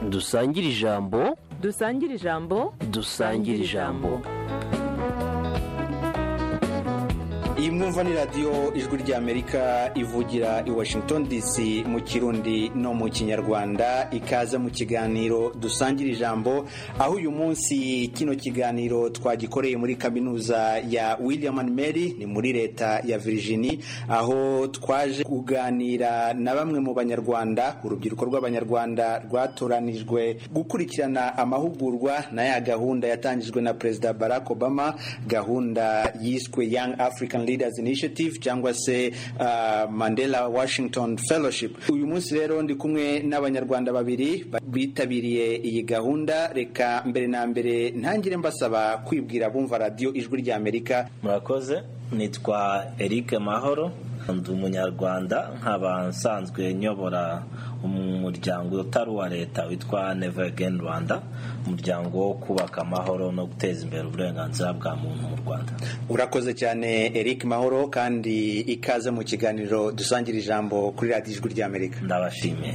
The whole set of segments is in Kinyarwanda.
dusangire ijambo dusangire ijambo dusangire ijambo iyi mwumva ni radiyo ijwi ry'amerika ivugira i washington dc mu kirundi no mu kinyarwanda ikaza mu kiganiro dusangira ijambo aho uyu munsi kino kiganiro twagikoreye muri kaminuza ya william and mary ni muri leta ya virginia aho twaje kuganira na bamwe mu banyarwanda urubyiruko rw'abanyarwanda rwatoranijwe gukurikirana amahugurwa na ya gahunda yatangijwe na perezida barack obama gahunda yiswe young african Leaders Initiative cyangwa se uh, Mandela Washington Fellowship uyu munsi rero ndi kumwe n'abanyarwanda babiri bitabiriye iyi gahunda reka mbere na mbere ntangire mbasaba kwibwira bumva radiyo ijwi rya Amerika murakoze nitwa Eric Mahoro ndi umunyarwanda nkaba nsanzwe nyobora umuryango utari uwa leta witwa Never Again Rwanda umuryango wo kubaka amahoro no guteza imbere uburenganzira bwa muntu mu Rwanda urakoze cyane Eric Mahoro kandi ikaze mu kiganiro dusangira ijambo kuri radiyo ijwi rya Amerika ndabashimiye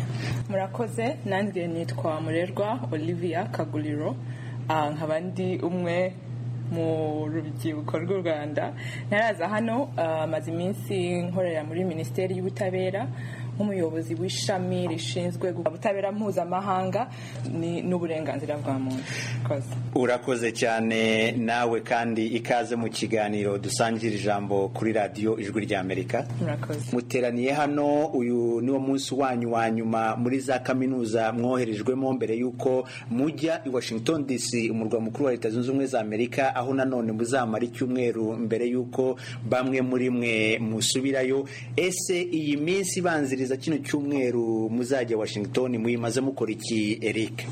murakoze nanjye nitwa murerwa Olivia Kaguriro nkaba ndi umwe mu rubyiruko rw'u rwanda naraza hano maze iminsi nkorera muri minisiteri y'ubutabera nk'umuyobozi w'ishami rishinzwe ubutabera mpuzamahanga n'uburenganzira bwa muntu urakoze cyane nawe kandi ikaze mu kiganiro dusangira ijambo kuri radiyo ijwi rya amerika murakoze muteraniye hano uyu niwo munsi wanyu wa nyuma muri za kaminuza mwoherejwemo mbere y'uko mujya i washington dc umurwa mukuru wa leta zunze ubumwe za amerika aho nanone muzamara icyumweru mbere y'uko bamwe muri mwe musubirayo ese iyi minsi ibanziriza kugeza kino cyumweru muzajya washington muyimaze mukora iki eric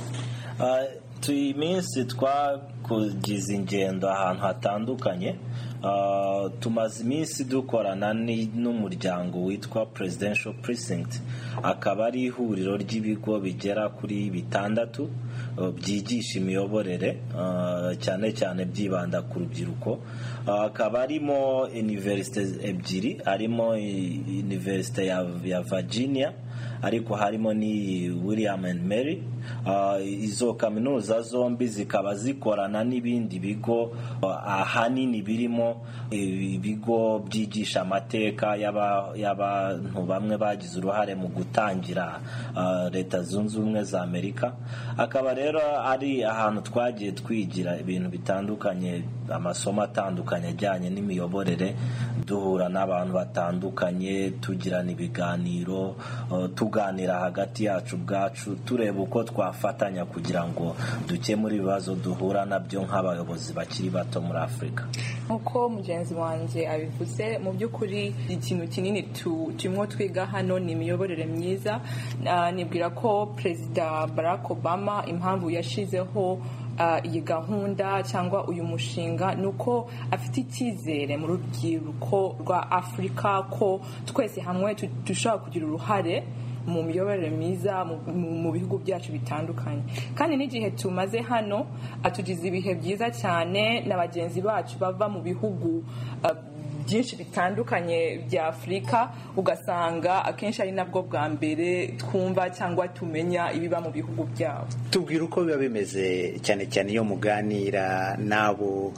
iyi minsi twakogize ingendo ahantu hatandukanye tumaze iminsi dukorana n'umuryango witwa presidential precinct akaba ari ihuriro ry'ibigo bigera kuri bitandatu byigisha imiyoborere cyane cyane byibanda ku rubyiruko akaba arimo iniverisite ebyiri harimo iniverisite ya Virginia ariko harimo ni william and mary izo kaminuza zombi zikaba zikorana n'ibindi bigo ahanini birimo ibigo byigisha amateka y'abantu bamwe bagize uruhare mu gutangira leta zunze ubumwe za amerika akaba rero ari ahantu twagiye twigira ibintu bitandukanye amasomo atandukanye ajyanye n'imiyoborere duhura n'abantu batandukanye tugirana ibiganiro tuganira hagati yacu ubwacu tureba uko twafatanya kugira ngo dukemure ibibazo duhura nabyo nk'abayobozi bakiri bato muri afurika nk'uko mugenzi wanjye abivuze mu by'ukuri ikintu kinini turimo twiga hano ni imiyoborere myiza nibwira ko perezida barack obama impamvu yashyizeho iyi gahunda cyangwa uyu mushinga ni uko afite icyizere mu rubyiruko rwa afurika ko twese hamwe dushobora kugira uruhare mu miyoborere myiza mu bihugu byacu bitandukanye kandi n'igihe tumaze hano atugize ibihe byiza cyane na bagenzi bacu bava mu bihugu byinshi bitandukanye bya afurika ugasanga akenshi ari nabwo bwa mbere twumva cyangwa tumenya ibiba mu bihugu byabo tubwira uko biba bimeze cyane cyane iyo muganira n'abo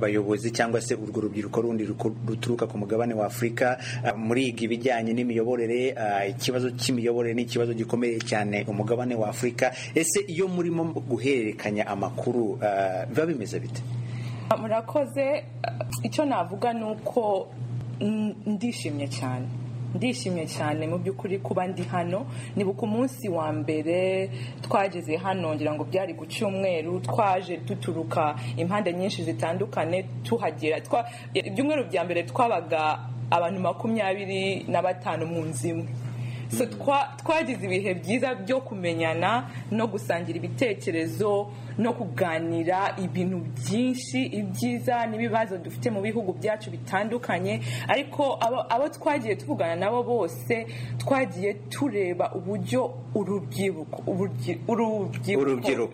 bayobozi cyangwa se urwo rubyiruko rundi ruturuka ku mugabane wa afurika muriga ibijyanye n'imiyoborere ikibazo cy'imiyoborere ni ikibazo gikomeye cyane umugabane wa afurika ese iyo murimo guhererekanya amakuru biba bimeze bite murakoze icyo navuga ni uko ndishimye cyane ndishimye cyane mu by'ukuri kuba ndi hano nibuka umunsi wa mbere twageze hano ngira ngo byari ku cyumweru twaje duturuka impande nyinshi zitandukanye tuhagera ibyumweru bya mbere twabaga abantu makumyabiri na batanu mu nzu imwe twagize ibihe byiza byo kumenyana no gusangira ibitekerezo no kuganira ibintu byinshi ibyiza n'ibibazo dufite mu bihugu byacu bitandukanye ariko abo twagiye tuvugana nabo bose twagiye tureba uburyo urubyiruko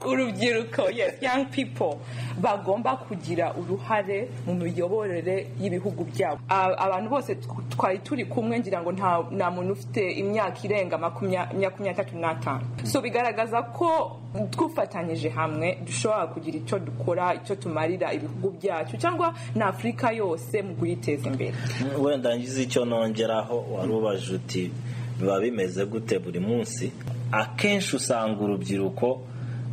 urubyiruko young people bagomba kugira uruhare mu miyoborere y'ibihugu byabo abantu bose twari turi kumwe ngira ngo nta muntu ufite imyaka imyaka irenga makumya- makumyabiri tatu n'atanu so bigaragaza ko twifatanyije hamwe dushobora kugira icyo dukora icyo tumarira ibihugu byacu cyangwa na afurika yose mu kuyiteza imbere wenda ngize icyo nongeraho wari ubaje uti biba bimeze gute buri munsi akenshi usanga urubyiruko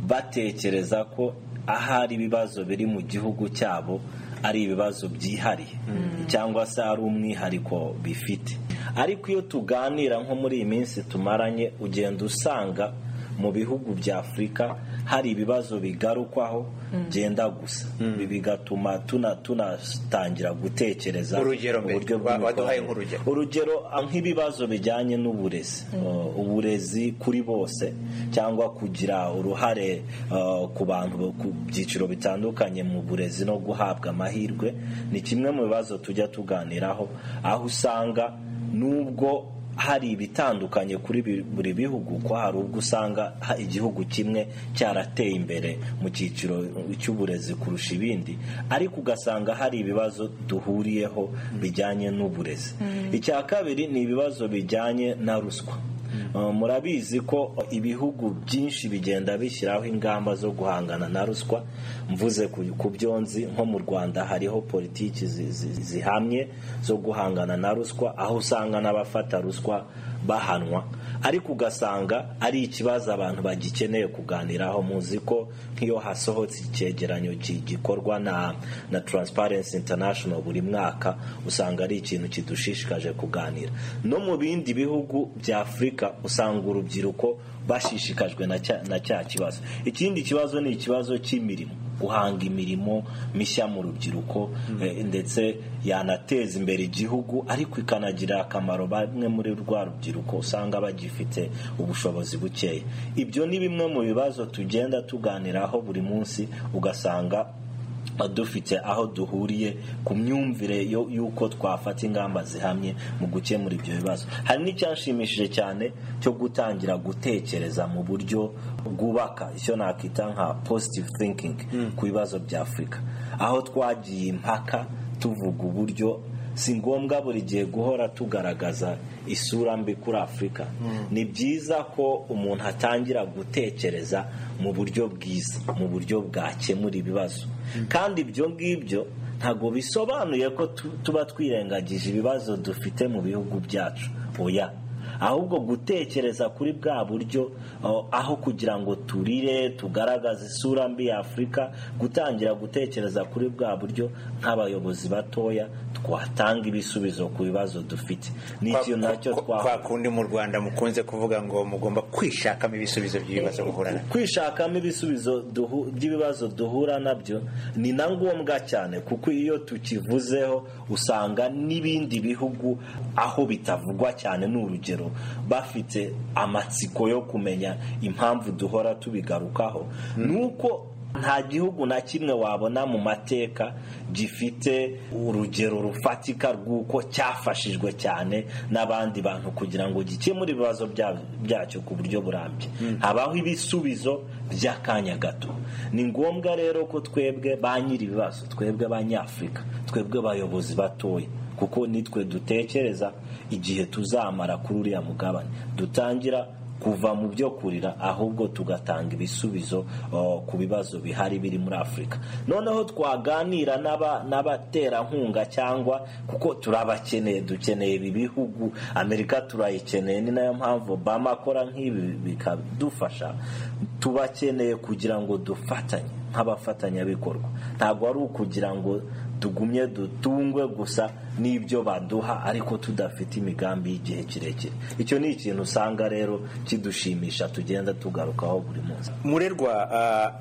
batekereza ko ahari ibibazo biri mu gihugu cyabo ari ibibazo byihariye cyangwa se ari umwihariko bifite ariko iyo tuganira nko muri iyi minsi tumaranye ugenda usanga mu bihugu bya afurika hari ibibazo bigarukwaho byenda gusa ibi bigatuma tuna- tunatangira gutekereza Urugero mbe, uburyo wa- bw'imikorere. waduhaye nk'urugero. urugero nk'ibibazo bijyanye n'uburezi Uh, uburezi kuri bose cyangwa kugira uruhare uh, ku bantu bo- ku byiciro bitandukanye mu burezi no guhabwa amahirwe ni kimwe mu bibazo tujya tuganiraho aho usanga nubwo hari ibitandukanye kuri bi- buri bihugu ko hari ubwo usanga ha- igihugu kimwe cyarateye imbere mu cyiciro cy'uburezi kurusha ibindi ariko ugasanga hari ibibazo duhuriyeho bijyanye n'uburezi icya kabiri ni ibibazo bijyanye na ruswa Uh, murabizi ko ibihugu byinshi bigenda bishyiraho ingamba zo guhangana na ruswa mvuze ku- ku byo nzi nko mu rwanda hariho politiki zi- zi- zihamye zo guhangana na ruswa aho usanga n'abafata ruswa bahanwa ariko ugasanga ari ikibazo abantu bagikeneye kuganiraho muzi ko nk'iyo hasohotse icyegeranyo ki- gikorwa na na Transparency International buri mwaka usanga ari ikintu kidushishikaje kuganira no mu bindi bihugu bya afurika usanga urubyiruko bashishikajwe na cya, na cya kibazo ikindi kibazo ni ikibazo cy'imirimo guhanga imirimo mishya mu rubyiruko eh, ndetse yanateza imbere igihugu ariko ikanagirira akamaro bamwe muri rwa rubyiruko usanga bagifite ubushobozi bukeya ibyo ni bimwe mu bibazo tugenda tuganiraho buri munsi ugasanga dufite aho duhuriye ku myumvire yo- y'uko twafata ingamba zihamye mu gukemura ibyo bibazo hari n'icyanshimishije cyane cyo gutangira gutekereza mu buryo bwubaka icyo nakwita nka positive thinking ku bibazo bya afurika aho twagiye impaka tuvuga uburyo si ngombwa buri gihe guhora tugaragaza isura mbi kuri afurika ni byiza ko umuntu atangira gutekereza mu buryo bwiza mu buryo bwakemura ibibazo kandi ibyo ngibyo ntabwo bisobanuye ko tu- tuba twirengagije ibibazo dufite mu bihugu byacu oya ahubwo gutekereza kuri bwa buryo oh, aho kugira ngo turire tugaragaze isura mbi ya afurika gutangira gutekereza kuri bwa buryo nk'abayobozi batoya twatanga ibisubizo ku bibazo dufite ni ikintu nacyo kwa kundi mu rwanda mukunze kuvuga ngo mugomba kwishakamo ibisubizo by'ibibazo muhura nabyo kwishakamo ibisubizo duhu- by'ibibazo duhura nabyo ni na ngombwa cyane kuko iyo tukivuzeho usanga n'ibindi bihugu aho bitavugwa cyane ni urugero bafite amatsiko yo kumenya impamvu duhora tubigarukaho nuko nta gihugu na kimwe wabona mu mateka gifite urugero rufatika rw'uko cyafashijwe cyane n'abandi bantu kugira ngo gikemure ibibazo bya- byacyo ku buryo burambye habaho ibisubizo by'akanya gato ni ngombwa rero ko twebwe ba nyir'ibibazo twebwe abanyafurika twebwe abayobozi batoya kuko nitwe dutekereza igihe tuzamara kuri uriya mugabane dutangira kuva mu byo kurira ahubwo tugatanga ibisubizo oh, ku bibazo bihari biri muri afurika noneho twaganira n'aba- n'abaterankunga cyangwa kuko turabakeneye dukeneye ibi bihugu amerika turayikeneye ni nayo mpamvu obama akora nk'ibi bikadufasha tubakeneye kugira ngo dufatanye nk'abafatanyabikorwa ntabwo ari ukugira ngo tugumye dutungwe gusa n'ibyo baduha ariko tudafite imigambi y'igihe kirekire icyo ni ikintu usanga rero kidushimisha tugenda tugarukaho buri munsi murerwa ah,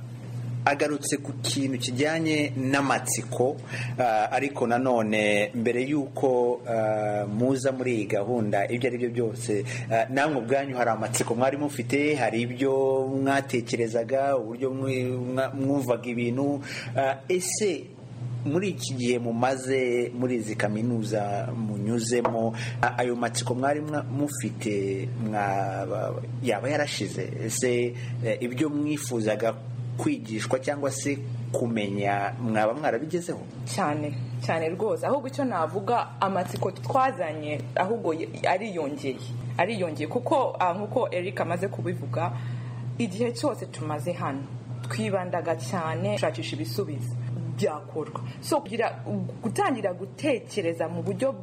agarutse ku kintu kijyanye n'amatsiko ah, ariko nanone mbere y'uko ah, muza muri iyi gahunda ibyo ari byo byose ah, namwe ubwanyu hari amatsiko mwari mufite hari ibyo mwatekerezaga uburyo mwe- mwa- mwumvaga ibintu ah, ese muri iki gihe mumaze muri izi kaminuza munyuzemo a- ayo matsiko mwari mwa- mufite mwaba yaba yarashize ese eh, ibyo mwifuzaga kwigishwa cyangwa se kumenya mwaba mwarabigezeho cyane cyane rwose ahubwo icyo navuga amatsiko twazanye ahubwo y- ariyongeye ariyongeye kuko ah, nk'uko eric amaze kubivuga igihe cyose tumaze hano twibandaga cyane gushakisha ibisubizo byakorwa so kugira gutangira gutekereza mu buryo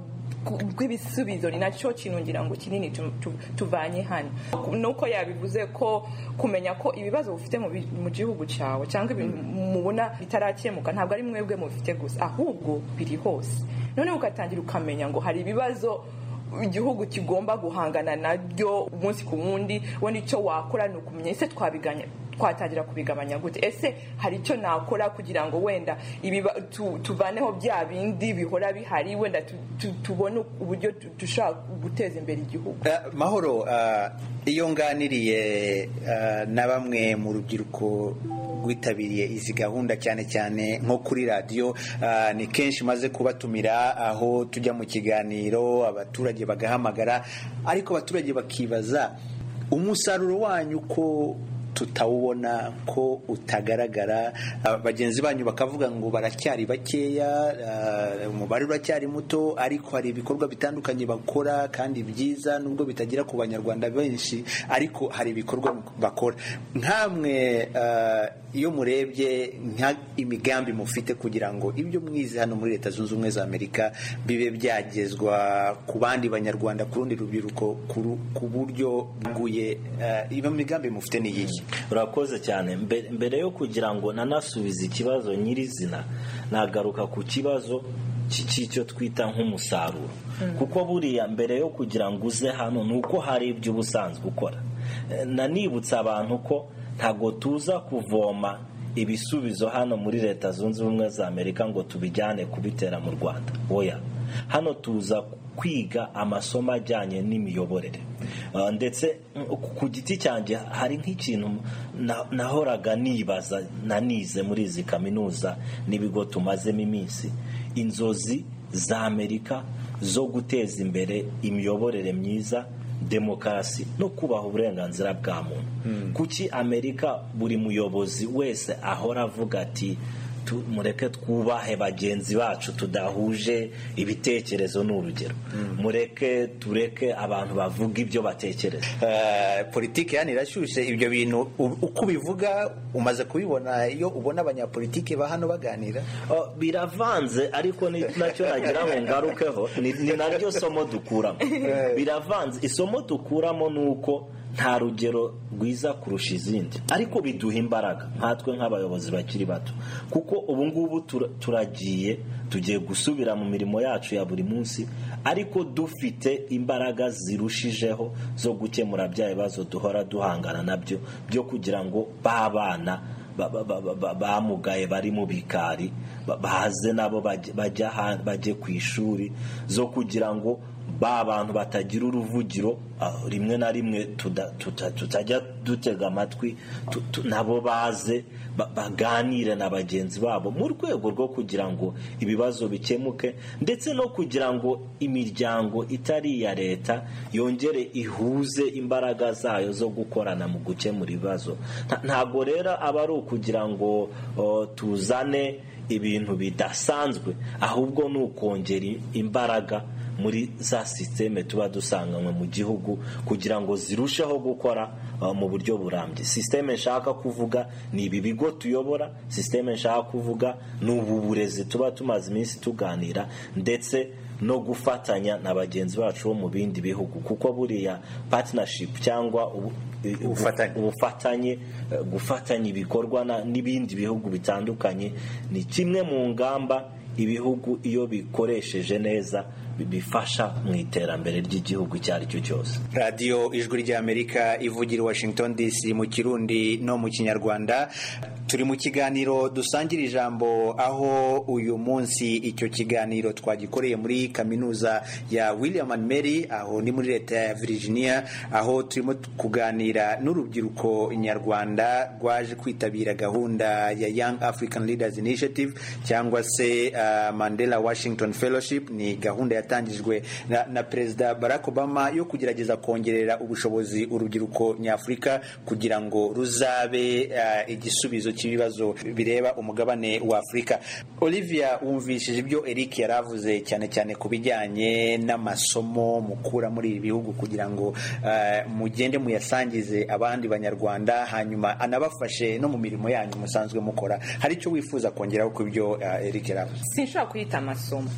bw'ibisubizo ni nacyo kintu ngira ngo kinini tu- tu- tuvanye hano nuko yabivuze ko kumenya ko ibibazo ufite mu bi- mu gihugu cyawe cyangwa ibintu mubona bitarakemuka ntabwo ari mwebwe mubifite gusa ahubwo biri hose noneho ugatangira ukamenya ngo hari ibibazo igihugu kigomba guhangana nabyo umunsi ku wundi we nicyo wakora ni ukumenya ese twabiganya twatangira kubigabanya gute ese hari icyo nakora kugira ngo wenda ibiba- tu- tuvaneho bya bindi bihora bihari wenda tu- tu- tubone uburyo tu- dushobora guteza imbere igihugu Eh, mahoro eh, iyo nganiriye eh, na bamwe mu rubyiruko rwitabiriye izi gahunda cyane cyane nko kuri radiyo eh, ni kenshi maze kubatumira aho tujya mu kiganiro abaturage bagahamagara ariko abaturage bakibaza umusaruro wanyu ko tutawubona ko utagaragara Ah, bagenzi banyu bakavuga ngo baracyari bakeya ah, umubare uracyari muto ariko hari ibikorwa bitandukanye bakora kandi byiza nubwo bitagera ku banyarwanda benshi ariko hari ibikorwa bakora nkamwe ah, iyo murebye nka imigambi mufite kugira ngo ibyo mwize hano muri leta zunze ubumwe za amerika bibe byagezwa ku bandi banyarwanda ku rundi rubyiruko ku ru- ku buryo bwuye iyo migambi mufite ni iyihe urakoze cyane Mbe- mbere yo kugira ngo nanasubize ikibazo nyirizina nagaruka ku kibazo cy- cy'icyo twita nk'umusaruro kuko buriya mbere yo kugira ngo uze hano ni uko hari ibyo uba usanzwe ukora Eh, nanibutsa abantu ko ntabwo tuza kuvoma ibisubizo hano muri leta zunze ubumwe za amerika ngo tubijyane kubitera mu rwanda oya hano tuza kwiga amasomo ajyanye n'imiyoborere Uh, ndetse mm, ku giti cyanjye hari nk'ikintu na- nahoraga nibaza nanize muri izi kaminuza n'ibigo tumazemo iminsi inzozi za amerika zo guteza imbere imiyoborere myiza demokarasi no kubaha uburenganzira bwa muntu kuki amerika buri muyobozi wese ahora avuga ati tu- mureke twubahe bagenzi bacu tudahuje ibitekerezo n'urugero mureke tureke abantu bavuga ibyo batekereza Eh, politiki yani irashyushye ibyo bintu u- uko ubivuga umaze kubibona iyo ubona abanyapolitiki ba hano baganira Oh, biravanze ariko ni nacyo nagira ngo ngarukeho ni ni naryo somo dukuramo biravanze isomo dukuramo ni uko nta rugero rwiza kurusha izindi ariko biduha imbaraga nkatwe nk'abayobozi bakiri bato kuko ubu ngubu tura- turagiye tugiye gusubira mu mirimo yacu ya buri munsi ariko dufite imbaraga zirushijeho zo gukemura bya bibazo duhora duhangana nabyo byo kugira ngo babana ba- ba- ba- ba- ba- bamugaye bari mu bikari ba- baze nabo bajye- bajya ha- bajye ku ishuri zo kugira ngo ba bantu batagira uruvugiro ah, rimwe na rimwe tuda- tuta- tutajya dutega amatwi tu- tu- nabo baze ba- baganire na bagenzi babo mu rwego rwo kugira ngo ibibazo bikemuke ndetse no kugira ngo imiryango itari iya leta yongere ihuze imbaraga zayo zo gukorana mu gukemura ibibazo Nta- ntabwo rero aba ari ukugira ngo o, tuzane ibintu bidasanzwe ahubwo ni ukongera imbaraga muri za sisiteme tuba dusanganywe mu gihugu kugira ngo zirusheho gukora uh, mu buryo burambye sisiteme nshaka kuvuga ni ibi bigo tuyobora sisiteme nshaka kuvuga ni ubu burezi tuba tumaze iminsi tuganira ndetse no gufatanya na bagenzi bacu bo mu bindi bihugu kuko buriya partnership cyangwa ubu- Ubufatanye. ubufatanye eh, gufatanya ibikorwa na- n'ibindi bihugu bitandukanye ni kimwe mu ngamba ibihugu iyo bikoresheje neza bi- bifasha mu iterambere ry'igihugu icyo ari cyo cyose radiyo ijwi ry'amerika ivugira i washington dc mu kirundi no mu kinyarwanda turi mu kiganiro dusangira ijambo aho uyu munsi icyo kiganiro twagikoreye muri kaminuza ya william and mary aho ni muri leta ya virginia aho turimo kuganira n'urubyiruko nyarwanda rwaje kwitabira gahunda ya young african leaders initiative cyangwa se ah, mandela washington fellowship ni gahunda yatangijwe na, na perezida barack obama yo kugerageza kongerera ubushobozi urubyiruko nyafurika kugira ngo ruzabe ah, igisubizo guhagurukira ibibazo bireba umugabane wa afurika olivia wumvishije ibyo eric yari avuze cyane cyane ku bijyanye n'amasomo mukura muri ibi bihugu kugira ngo eh, mugende muyasangize abandi banyarwanda hanyuma anabafashe no mu mirimo yanyu musanzwe mukora hari icyo wifuza kongeraho ku byo eh, eric yari avuze sinshobora kuyita amasomo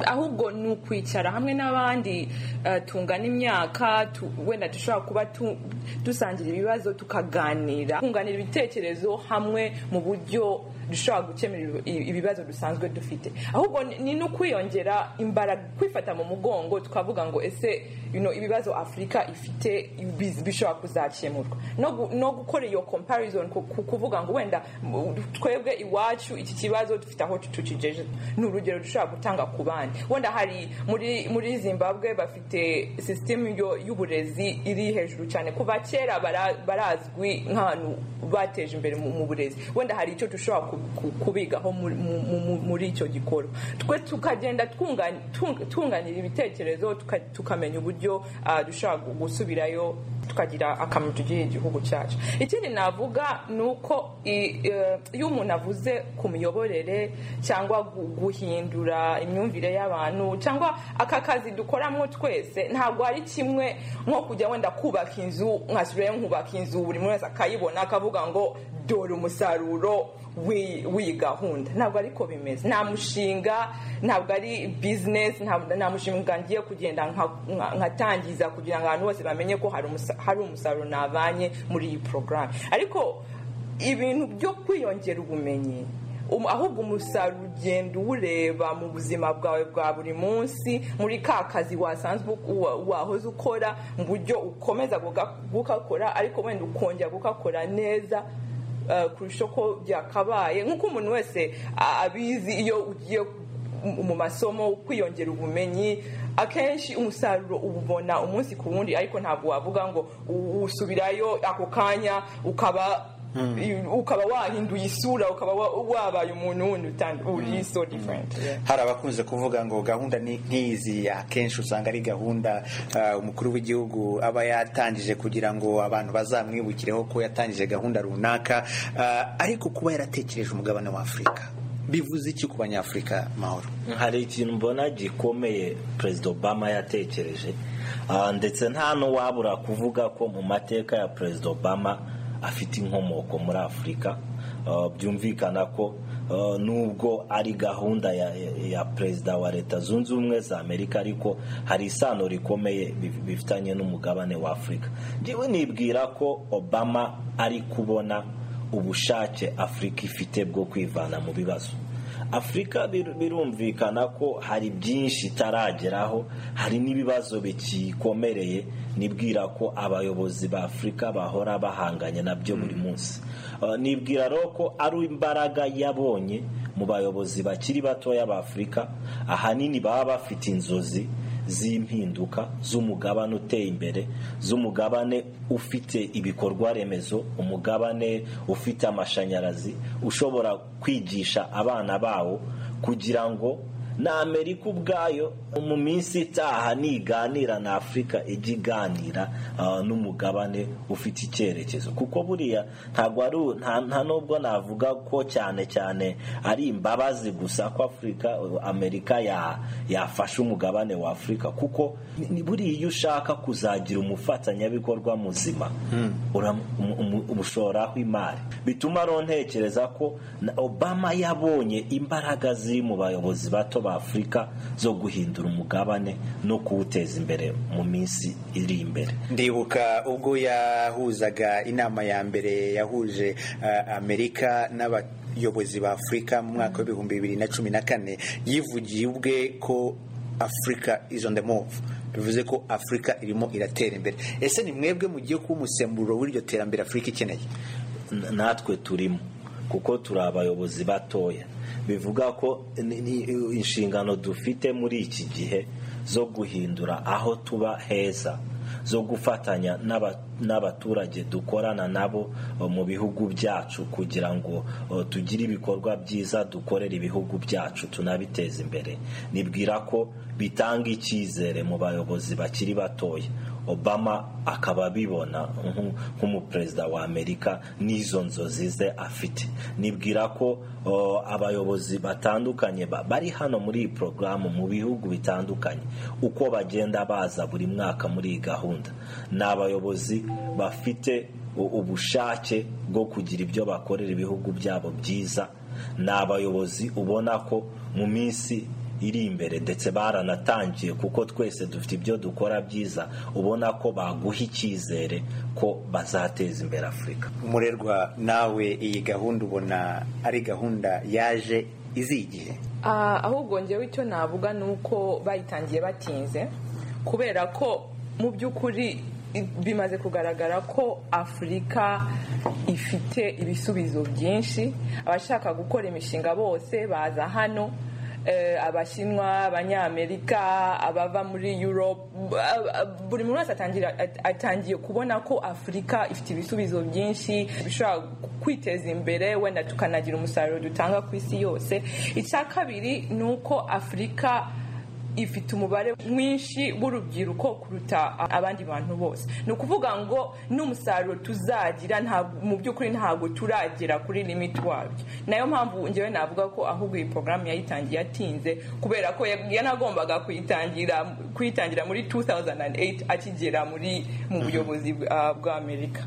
ahubwo ni ukwicara hamwe n'abandi eh, tungana imyaka tu- wenda dushobora kuba tu- dusangira ibibazo tukaganira kunganira ibitekerezo hamwe mu buryo dushobora gukemura ibi- ibibazo dusanzwe dufite ahubwo ni- ni no kwiyongera imbaraga kwifata mu mugongo tukavuga ngo ese you know, ibibazo afurika ifite biz- bishobora kuzakemurwa no gu- no gukora iyo comparison ku- ku- kuvuga ngo wenda mu- twebwe iwacu iki kibazo dufite aho tukigejeje ni urugero dushobora gutanga ku bandi wenda hari muri muri zimbabwe bafite sisitemu y'uburezi iri hejuru cyane kuva kera bara- barazwi nk'abantu bateje imbere mu mu burezi wenda hari icyo dushobora ku- ku- kubigaho muri- mu- mu- mu- muri icyo gikorwa twe tukagenda twunga- tung- tunganira ibitekerezo tuka- tukamenya uburyo ah, dushobora gu- gusubirayo tukagira akamaro tugirira igihugu cyacu ikindi navuga ni uko i- eh, iyo umuntu avuze ku miyoborere cyangwa gu- guhindura imyumvire y'abantu cyangwa aka kazi dukoramo twese ntabwo ari kimwe nko kujya wenda kubaka inzu nkasubirayo nkubaka inzu buri muntu wese akayibona akavuga ngo dore umusaruro w'iyi w'iyi gahunda ntabwo ariko bimeze nta mushinga ntabwo ari bizinesi nta nta mushinga ngiye kugenda nka- nka- nkatangiza kugira ngo abantu bose bamenye ko hari umusa- hari umusaruro navanye muri iyi porogaramu ariko ibintu byo kwiyongera ubumenyi um- ahubwo umusaruro ugenda uwureba mu buzima bwawe bwa buri munsi muri ka kazi wasanzwe u- wa- wahoze ukora mu buryo ukomeza guga- gukakora ariko wenda ukongera gukakora neza eh, kurusha uko byakabaye nk'uko umuntu wese a- abizi iyo ugiye mu- mu masomo kwiyongera ubumenyi akenshi umusaruro ububona umunsi ku wundi ariko ntabwo wavuga ngo u- usubirayo ako kanya ukaba ukaba wahinduye isura ukaba wa- wabaye umuntu wundi utandu- uri so different Yeah. hari abakunze kuvuga ngo gahunda ni nk'izi akenshi usanga ari gahunda ah, umukuru w'igihugu aba yatangije kugira ngo abantu bazamwibukireho ko yatangije gahunda runaka Ah, ariko kuba yaratekereje umugabane wa afurika bivuze iki ku banyafurika mahoro hari ikintu mbona gikomeye perezida obama yatekereje Ah, ndetse nta n'uwabura kuvuga ko mu mateka ya perezida obama afite inkomoko muri afurika Ah, byumvikana ko ah, nubwo ari gahunda ya, ya perezida wa leta zunze ubumwe za amerika ariko hari isano rikomeye bi- bifitanye n'umugabane wa afurika njyewe nibwira ko obama ari kubona ubushake afurika ifite bwo kwivana mu bibazo afurika bir- birumvikana ko hari byinshi itarageraho hari n'ibibazo bikikomereye nibwira ko abayobozi ba afurika bahora bahanganye nabyo buri munsi Uh, nibwira rero ko ari imbaraga yabonye mu bayobozi bakiri batoya ba afurika ahanini baba bafite inzozi z'impinduka z'umugabane uteye imbere z'umugabane ufite ibikorwa remezo umugabane ufite amashanyarazi ushobora kwigisha abana bawo kugira ngo na amerika ubwayo mu minsi itaha niganira na afurika ijya iganira ah, n'umugabane ufite icyerekezo kuko buriya ntabwo ari u- nta nta nubwo navuga ko cyane cyane ari imbabazi gusa ko afurika amerika ya- yafashe umugabane wa afurika kuko ni- ni buriya iyo ushaka kuzagira umufatanyabikorwa muzima uram- umu- umu- umushoraraho imari bituma rero ntekereza ko na obama yabonye imbaraga ziri mu bayobozi bato ba afurika zo guhindura umugabane no kuwuteza imbere mu minsi iri imbere ndibuka ubwo yahuzaga inama ya mbere yahuje ah, amerika n'abayobozi ba afurika mu mwaka w'ibihumbi bibiri na cumi na kane yivugiye ubwe ko afurika is on the move bivuze ko afurika irimo iratera imbere ese ni mwebwe mugiye kuba umusemburo w'iryo terambere afurika ikeneye N- natwe turimo kuko turi abayobozi batoya bivuga ko ni- ni- inshingano dufite muri iki gihe zo guhindura aho tuba heza zo gufatanya n'aba- n'abaturage dukorana nabo eh, mu bihugu byacu kugira ngo eh, tugire ibikorwa byiza dukorera ibihugu byacu tunabiteza imbere nibwira ko bitanga icyizere mu bayobozi bakiri batoya obama akaba abibona nk- nk'umuperezida wa amerika n'izo nzozi ze afite nibwira ko o, abayobozi batandukanye ba- bari hano muri iyi porogaramu mu bihugu bitandukanye uko bagenda baza buri mwaka muri iyi gahunda ni abayobozi bafite u- ubushake bwo kugira ibyo bakorera ibihugu byabo byiza ni abayobozi ubona ko mu minsi iri imbere ndetse baranatangiye kuko twese dufite ibyo dukora byiza ubona ko baguha icyizere ko bazateza imbere afurika umurerwa nawe iyi gahunda ubona ari gahunda yaje izi igihe Ah, ahubwo njyewe icyo navuga ni uko bayitangiye batinze kubera ko mu by'ukuri i- bimaze kugaragara ko afurika ifite ibisubizo byinshi abashaka gukora imishinga bose baza hano eh, abashinwa abanyamerika abava muri europe ab- ab- buri muntu wese atangira- at- atangiye kubona ko afurika ifite ibisubizo byinshi bishobora kwiteza imbere wenda tukanagira umusaruro dutanga ku isi yose icya kabiri ni uko afurika ifite umubare mwinshi w'urubyiruko kuruta abandi bantu bose ni ukuvuga ngo n'umusaruro tuzagira ntabwo- mu by'ukuri ntabwo turagera kuri limiti wabyo nayo mpamvu ngewe navuga ko ahubwo iyi porogaramu yayitangiye atinze kubera ko ya- yanagombaga kuyitangira kuyitangira muri 2008 akigera muri mu buyobozi bwa- bw'amerika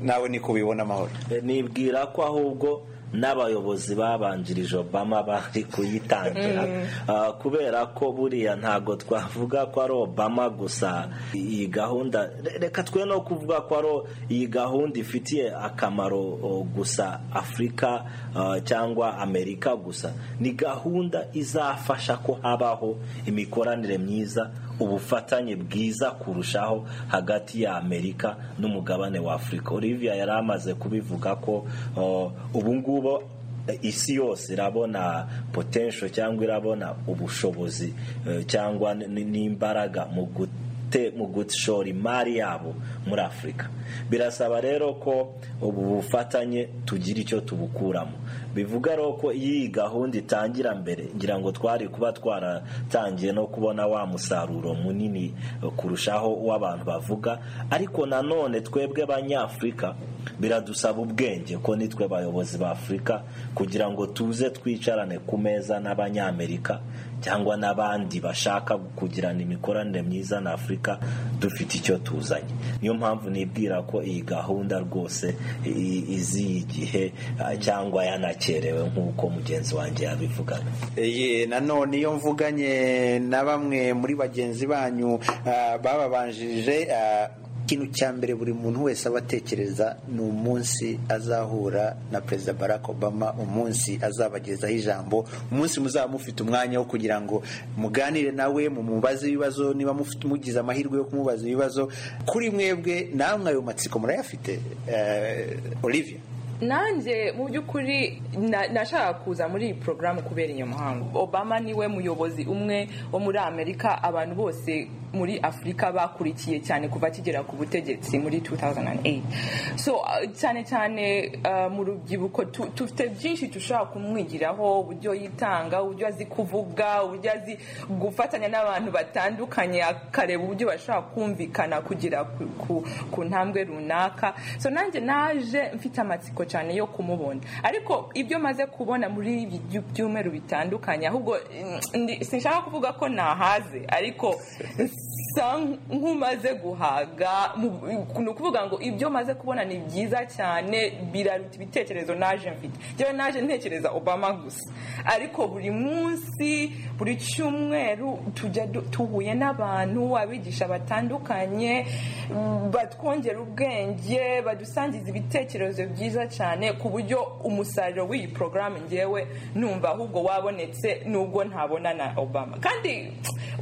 nawe niko ubibona amahoro E, nibwira ko ahubwo n'abayobozi babanjirije obama bari kuyitangira Ah, kubera ko buriya ntabwo twavuga ko ari obama gusa iyi gahunda re- reka twe no kuvuga ko ari o- iyi gahunda ifitiye akamaro o, gusa afurika ah, cyangwa amerika gusa ni gahunda izafasha ko habaho imikoranire myiza ubufatanye bwiza kurushaho hagati ya amerika n'umugabane wa afurika olivia yari amaze kubivuga ko o, ubu ngubu eh, isi yose irabona potential cyangwa irabona ubushobozi eh, cyangwa n- n- n'imbaraga mu gu- te- mu gushora imari yabo muri afurika birasaba rero ko ubu bufatanye tugira icyo tubukuramo bivuga rero ko iyo iyi gahunda itangira mbere ngira ngo twari kuba twaratangiye no kubona wa musaruro munini eh, kurushaho w'abantu bavuga ariko nanone twebwe abanyafurika biradusaba ubwenge ko nitwe bayobozi ba afurika kugira ngo tuze twicarane ku meza n'abanyamerika cyangwa n'abandi bashaka kugirana imikoranire myiza na afurika dufite icyo tuzanye niyo mpamvu nibwira ko iyi gahunda rwose i- iziye igihe ah, cyangwa yanakerewe nk'uko mugenzi wanjye yabivugaga Ye, nanone iyo mvuganye na bamwe muri bagenzi banyu ah, bababanjirije ah, ikintu cya mbere buri muntu wese aba atekereza ni umunsi azahura na perezida barack obama umunsi azabagezaho ijambo umunsi muzaba mufite umwanya wo kugira ngo muganire nawe mumubaze ibibazo niba mufite mugize amahirwe yo kumubaza ibibazo kuri mwebwe namwe ayo matsiko murayafite Eh, olivia nanjye mu by'ukuri na- nashakaga kuza muri iyi porogaramu kubera iyo muhango obama niwe muyobozi umwe wo muri amerika abantu bose muri afurika bakurikiye cyane kuva akigera ku butegetsi muri 2008 so uh, cyane cyane uh, mu rubyiruko tu- dufite byinshi dushobora kumwigiraho uburyo yitanga uburyo azi kuvuga uburyo azi gufatanya n'abantu batandukanye akareba uburyo bashobora kumvikana kugera ku, ku, ku ntambwe runaka so nanjye naje mfite amatsiko cyane yo kumubona ariko ibyo maze kubona muri ibi byu- byumweru bitandukanye ahubwo mm, ndi- sinshaka kuvuga ko nahaze ariko nsa nk'umaze guhaga mu- ni ukuvuga ngo ibyo maze kubona ni byiza cyane biraruta ibitekerezo naje mfite njyewe naje ntekereza obama gusa ariko buri munsi buri cyumweru tujya du- duhuye n'abantu abigisha batandukanye mm, batwongera ubwenge badusangiza ibitekerezo byiza cyane ku buryo umusaruro w'iyi porogaramu ngewe numva ahubwo wabonetse nubwo ntabona na obama kandi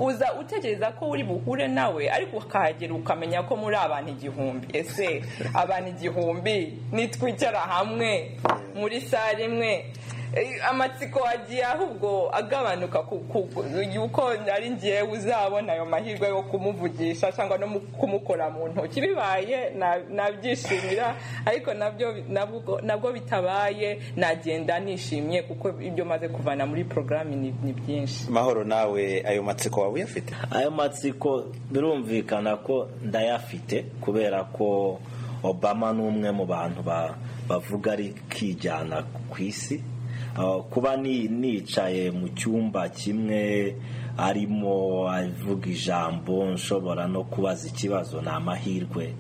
uza utekereza ko uri buhure nawe ariko ukahagera ukamenya ko muri abantu igihumbi ese abantu igihumbi nitwicara hamwe muri sare imwe eh, amatsiko agiye ahubwo agabanuka ku- ku- ku- yuko ari ngewe uzabona ayo mahirwe yo kumuvugisha cyangwa no mu- kumukora mu ntoki bibaye na- nabyishimira ariko nabyo nabwo- nabwo bitabaye nagenda nishimye kuko ibyo maze kuvana muri porogaramu ni ni byinshi mahoro nawe ayo matsiko waba uyafite ayo matsiko birumvikana ko ndayafite kubera ko obama ni umwe mu bantu ba- bavuga ari kijyana ku isi Ah, kuba ni- nicaye mu cyumba kimwe arimo avuga ijambo nshobora no kubaza ikibazo ni amahirwe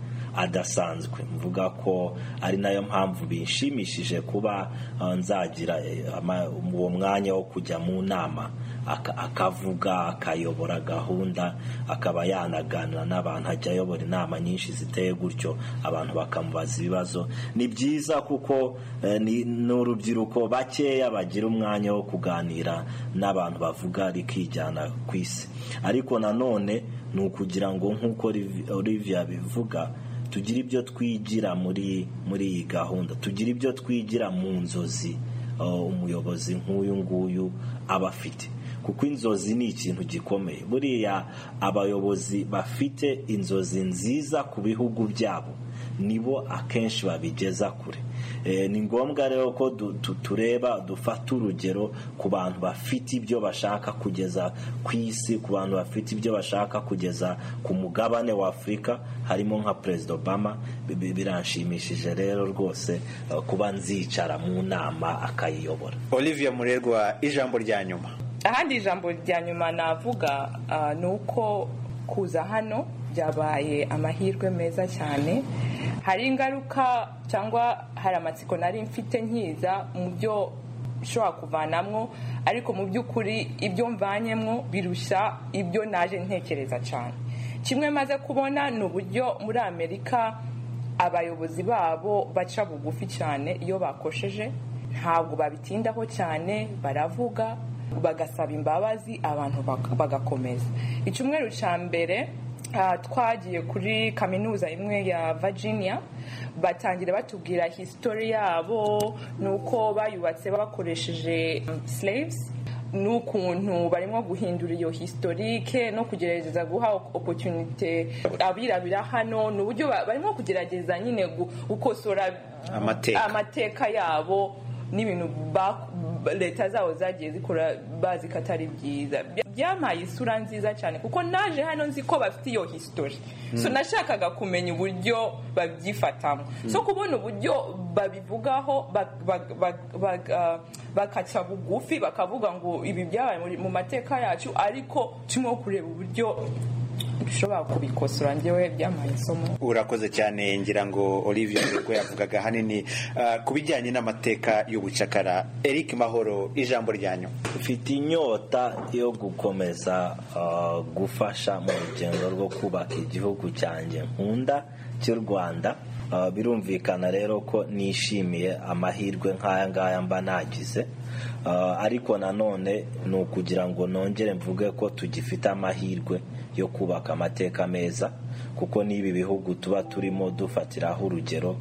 adasanzwe mvuga ko ari nayo mpamvu bishimishije kuba ah, nzagira eh, ama- uwo mwanya wo kujya mu nama aka- akavuga akayobora gahunda akaba yanaganira n'abantu ajya ayobora inama nyinshi ziteye gutyo abantu bakamubaza ibibazo ni byiza kuko eh, ni ni urubyiruko bakeya bagira umwanya wo kuganira n'abantu bavuga rikijyana ku isi ariko nanone ni ukugira ngo nk'uko Liv- Olivia bivuga tugire ibyo twigira muri muri iyi gahunda tugire ibyo twigira mu nzozi uh, umuyobozi nk'uyu nguyu aba afite kuko inzozi ni ikintu gikomeye buriya abayobozi bafite inzozi nziza ku bihugu byabo nibo akenshi babigeza kure Eh, ni ngombwa rero ko du- tu- tureba dufata urugero ku bantu bafite ibyo bashaka kugeza ku isi ku bantu bafite ibyo bashaka kugeza ku mugabane wa afurika harimo nka perezida obama Bi- bi- biranshimishije rero rwose eh, kuba nzicara mu nama akayiyobora olivia murerwa ijambo rya nyuma ahandi ijambo rya nyuma navuga ah, ni uko kuza hano byabaye amahirwe meza cyane hari ingaruka cyangwa hari amatsiko nari mfite nkiza mu byo nshobora kuvanamwo ariko mu by'ukuri ibyo mvanyemwo birushya ibyo naje ntekereza cyane kimwe maze kubona ni uburyo muri amerika abayobozi babo baca bugufi cyane iyo bakosheje ntabwo babitindaho cyane baravuga bagasaba imbabazi abantu bak- bagakomeza icyumweru cya mbere ah, twagiye kuri kaminuza imwe ya virginia batangira batubwira hisitori yabo nuko bayubatse bakoresheje mm, slaves n'ukuntu barimo guhindura iyo historike no kugerageza guha op- opportunity abirabira hano ni uburyo ba- barimo kugerageza nyine gu- gukosora Amateka. amateka yabo n'ibintu ba- ba- leta zabo zagiye zikora bazi ko atari byiza Bya- byampaye isura nziza cyane kuko naje hano nzi ko bafite iyo history so nashakaga kumenya uburyo babyifatamo so kubona uburyo babivugaho ba- ba- ba- ba- ah, bakaca bugufi bakavuga ngo ibi byabaye muri- mu mateka yacu ariko turimo kureba uburyo dushobora kubikosora njyewe byampaye isomo urakoze cyane ngira ngo olivia murerwa yavugaga ahanini ah, ku bijyanye n'amateka y'ubucakara eric mahoro ijambo rya nyuma mfite inyota yo gukomeza uh, gufasha mu rugendo rwo kubaka igihugu cyanjye nkunda cy'u rwanda Uh, birumvikana rero ko nishimiye amahirwe nk'aya ngaya mba nagize Uh, ariko nanone ni ukugira ngo nongere mvuge ko tugifite amahirwe yo kubaka amateka meza kuko n'ibi bihugu tuba turimo dufatiraho urugero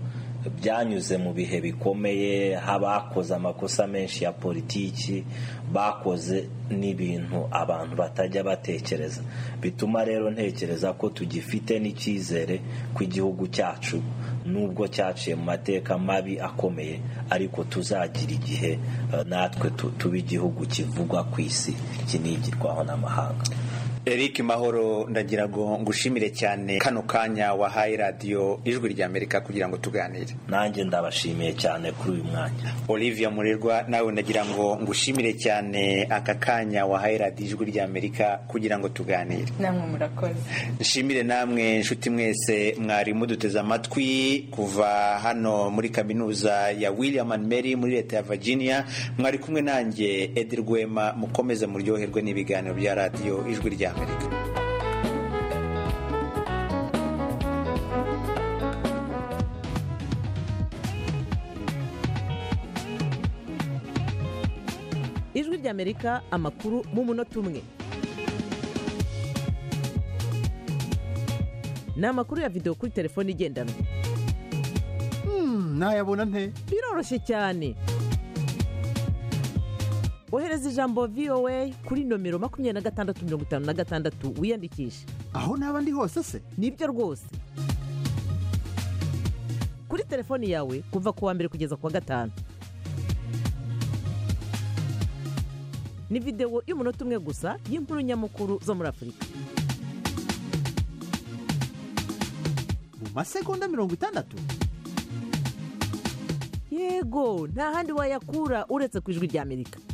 byanyuze mu bihe bikomeye habakoze amakosa menshi ya politiki bakoze n'ibintu abantu batajya batekereza bituma rero ntekereza ko tugifite n'icyizere ku igihugu cyacu nubwo cyaciye mu mateka mabi akomeye ariko tuzagira igihe eh, natwe tu- tuba igihugu kivugwa ku isi kinigirwaho n'amahanga eric mahoro ndagira ngo ngushimire cyane kano kanya wahaye radiyo ijwi rya amerika kugira ngo tuganire nanjye ndabashimiye cyane kuri uyu mwanya olivia murerwa nawe ndagira ngo ngushimire cyane aka kanya wahaye radiyo ijwi rya amerika kugira ngo tuganire namwe murakoze nshimire namwe nshuti mwese mwari muduteze amatwi kuva hano muri kaminuza ya william and mary muri leta ya virginia mwari kumwe nanjye edi rwema mukomeze muryoherwe n'ibiganiro bya radiyo ijwi rya amerika ijwi ry'amerika amakuru mu munota umwe ni amakuru ya videwo kuri telefone igendanwa nayabona nte biroroshye cyane ohereza ijambo voa kuri nomero makumyabiri na gatandatu mirongo itanu na gatandatu wiyandikishe aho naba ndi hose se nibyo rwose kuri telefoni yawe kuva ku wa mbere kugeza ku wa gatanu ni videwo y'umunota umwe gusa y'inkuru nyamukuru zo muri afurika mu masegonda mirongo itandatu yego nta handi wayakura uretse ku ijwi ry'amerika